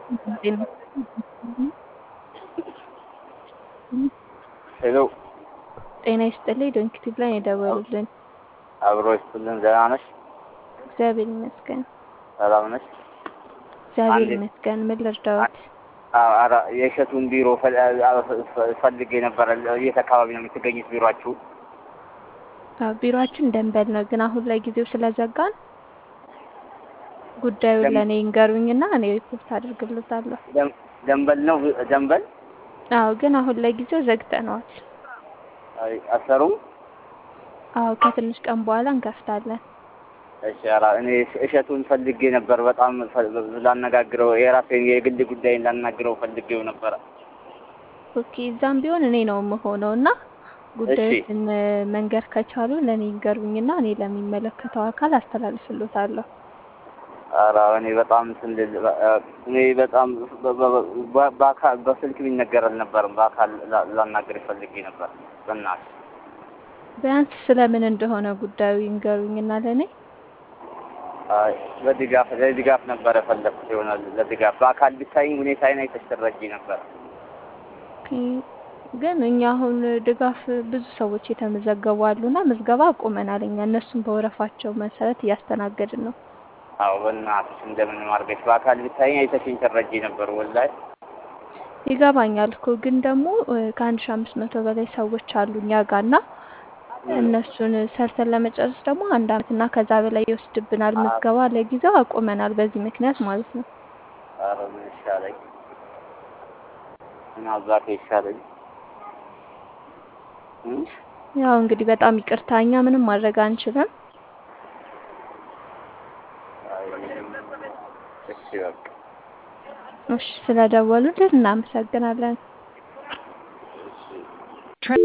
ሄሎ ጤና ይስጥልኝ። ዶንኪቲቭ ላይ የደወሉልን። አብሮ ይስጥልን። ደህና ነሽ? እግዚአብሔር ይመስገን። ሰላም ነሽ? እግዚአብሔር አንዴ- ይመስገን። ምን ልርዳዎት? አዎ፣ ኧረ የእሸቱን ቢሮ ፈል- አ- ፈልጌ ነበረ። የት አካባቢ ነው የምትገኙት ቢሮአችሁ? አዎ፣ ቢሮአችን ደንበል ነው፣ ግን አሁን ላይ ጊዜው ስለዘጋን ጉዳዩን ደም- ለእኔ ይንገሩኝና እኔ ሪፖርት አድርግልታለሁ። ደም- ደንበል ነው ደንበል? አዎ፣ ግን አሁን ላይ ጊዜው ዘግተነዋል። አይ፣ አሰሩም? አዎ፣ ከትንሽ ቀን በኋላ እንከፍታለን። እሺ፣ ኧረ እኔ እሸቱን ፈልጌ ነበር። በጣም ፈ- ላነጋግረው የራሴን የግል ጉዳይን ላናግረው ፈልጌው ነበረ። ኦኬ፣ እዛም ቢሆን እኔ ነው የምሆነው እና ጉዳዮችን መንገር ከቻሉ ለእኔ ይንገሩኝና እኔ ለሚመለከተው አካል አስተላልፍሎታለሁ። ኧረ እኔ በጣም እንትን ልል- እኔ በጣም በ- በ- በ- በአካል በስልክ ቢነገር አልነበረም። በአካል ላ- ላናግር ፈልጌ ነበር። በእናትሽ ቢያንስ ስለምን እንደሆነ ጉዳዩ ይንገሩኝና ለእኔ አይ፣ ለድጋፍ ለድጋፍ ነበር የፈለኩት ይሆናል። ለድጋፍ በአካል ብታይኝ ሁኔታዬን አይተሽ ትረጂ ነበር። ኦኬ፣ ግን እኛ አሁን ድጋፍ ብዙ ሰዎች የተመዘገቡ አሉና ምዝገባ አቁመናል። እኛ እነሱን በወረፋቸው መሰረት እያስተናገድን ነው። አዎ በእናትሽ እንደምንም አድርገሽ በአካል ብታይኝ አይተሽኝ ትረጂ ነበር። ወላሂ ይገባኛል እኮ ግን ደግሞ እ፣ ከአንድ ሺ አምስት መቶ በላይ ሰዎች አሉ እኛ ጋር እና እነሱን ሰርተን ለመጨረስ ደግሞ አንድ አመት እና ከዛ በላይ ይወስድብናል። ምዝገባ ለጊዜው አቁመናል በዚህ ምክንያት ማለት ነው። ኧረ ምን ይሻለኝ? ምን አባቴ ይሻለኝ? እም? ያው እንግዲህ በጣም ይቅርታ እኛ ምንም ማድረግ አንችልም። አይ፣ እሺ በቃ እሺ ስለደወሉልን እናመሰግናለን።